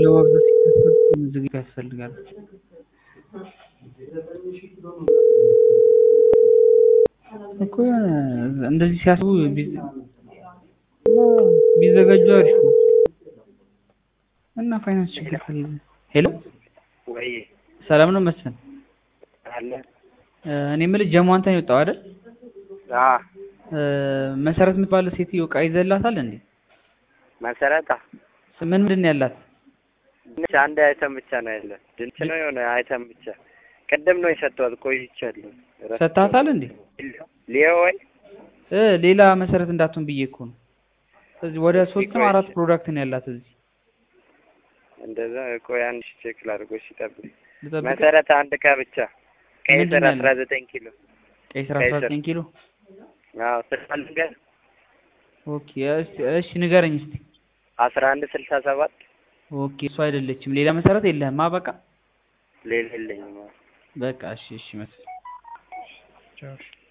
ገንዘቧ ብዛት ሲታሰብ ዝግጅት ያስፈልጋል። እኮ የሆነ እንደዚህ ሲያስቡ ቢዘ- ቢዘጋጁ አሪፍ ነው። እና ፋይናንስ ችግር ካለ ሄሎ ወይ ሰላም ነው መስፍን? አለ እ እኔ የምልህ ጀሞ አንተ ነው የወጣው አይደል? አ እ መሰረት የምትባል ሴትዮ ዕቃ ይዘህላታል እንዴ? መሰረታ ምን ምንድን ነው ያላት? ድንች አንድ አይተም ብቻ ነው ያለ ድንች ነው የሆነ አይተም ብቻ ቅድም ነው የሰጠኋት ቆይቻለሁ ረስቼው። ሰጥተሃታል እንዴ? ሊዮ ወይ እ ሌላ መሰረት እንዳትሆን ብዬ እኮ ነው። ስለዚህ ወደ ሶስት ነው አራት ፕሮዳክት ነው ያላት እዚህ። እንደዛ ቆይ አንድ ሺህ ቼክ ላድርጎ ሲጠብቅ ልጠብቅህ? መሰረት አንድ ዕቃ ብቻ ቀይ ምንድን ስር ነው አስራ ዘጠኝ ኪሎ ቀይ ስር ቀይ አስራ ስር። ዘጠኝ ኪሎ አዎ ስልሳልንገር ኦኬ። እሺ እሺ ንገረኝ እስቲ። አስራ አንድ ስልሳ ሰባት ኦኬ እሱ አይደለችም። ሌላ መሰረት የለህም? አ በቃ ሌላ የለኝም በቃ እሺ እሺ መስፍን ቻው እሺ።